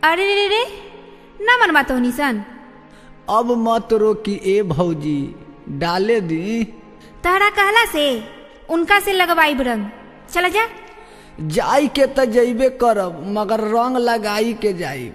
अरे रे रे रे ना मनवा तो निसन अब मत रोकी ए भौजी डाले दी तहरा कहला से उनका से लगवाई रंग चला जा जाई के त जइबे करब मगर रंग लगाई के जाई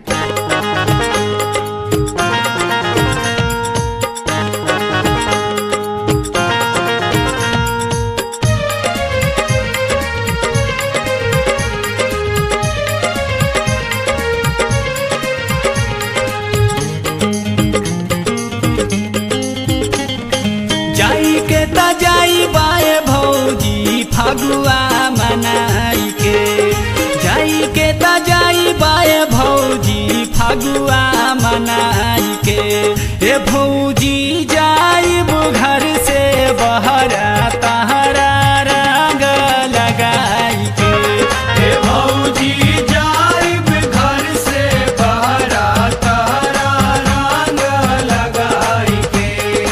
जाई के त जाई बाए भौजी फगुआ मनाई के जाई के त जाई बाए भौजी फगुआ मनाई के ए भौजी जाई घर से बहरा तहरा रंग लगाई के ए भौजी जाई घर से बहरा तहरा रंग लगाई के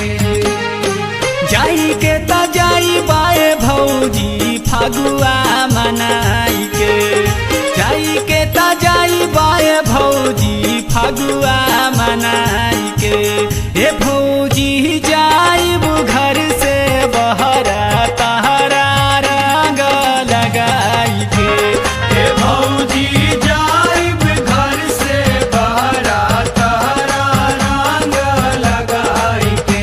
जाई के त जाई बाए भौजी फगुआ मनाई के जाई के त जाई बाए भौजी फगुआ मनाई के ए भौजी जाई घर से बहरा तहरा रंग लगाई के ए भौजी जाई घर से बहरा तहरा रंग लगाई के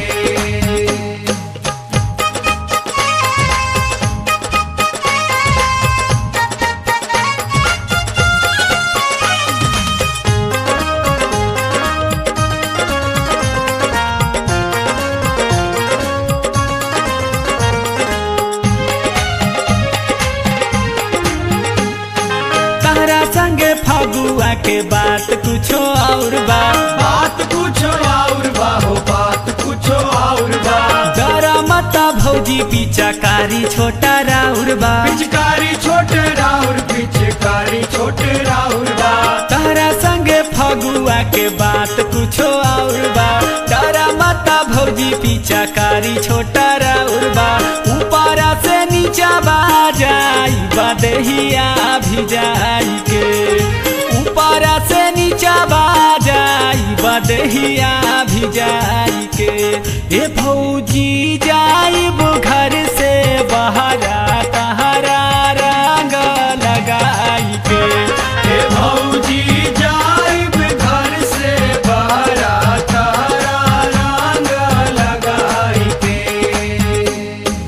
तहरा संगे फगुआ के बात कुछो और बा बात कुछो और बा हो बात कुछो और बा डरा मता भौजी पिचाकारी छोटा राउर बा पिचकारी छोटे राउर पिचकारी छोटे राउर बा तहरा संगे फगुआ के बात कुछो और बा डरा मता भौजी पिचाकारी छोटा राउर बा ऊपरा से नीचा बा जाई बदहिया भी जाई के ऊपरा से नीचा बा जाई बदहिया भी जाई के ए भौजी जाई घर से बहरा तहरा रंग लगाई के हे भौजी जाई घर से बहरा तारा रंग लगाई के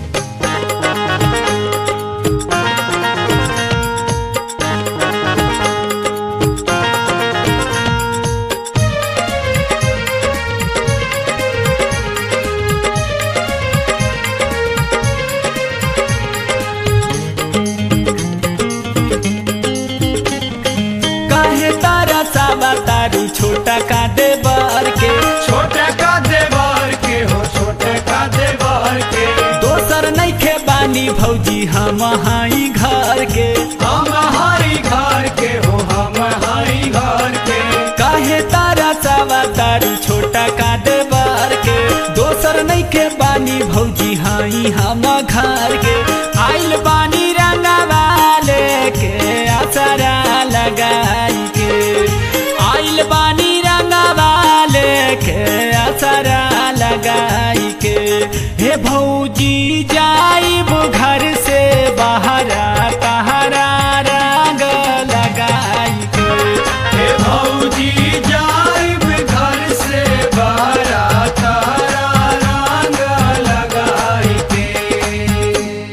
काहे तारा सावा तारू छोटा का दे बर के छोटे का देवर के हो छोटे का देवर के दोसर नइखे बानी भौजी हम हाई घर के हम हरी घर के हो हम हरी घर के काहे तारा सावा तारू छोटा का दे बर के दोसर नइखे बानी भौजी हाई हम घर के आइल बानी रंगवा लेके असरा लगाई के आइल बानी रंगवा लेके असरा लगाई के हे भौजी जाई घर से बहरा तहरा रंग लगाई के हे भौजी जाई घर से बहरा तारा रंग लगाई के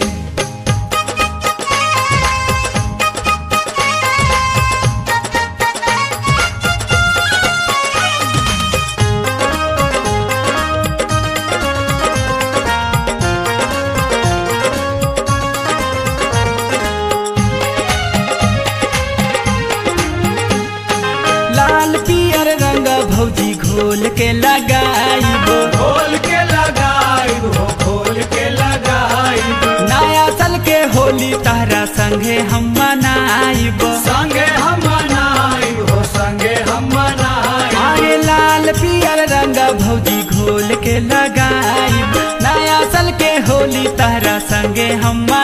लाल पियर रंग भौजी घोल के लगाईबो खोल के लगाई हो खोल के लगाई नया साल के होली तारा संगे हम मनाईबो संगे हम मनाई हो संगे हम मनाई अरे लाल पियर रंग भौजी घोल के लगाईब नया साल के होली तारा संगे हम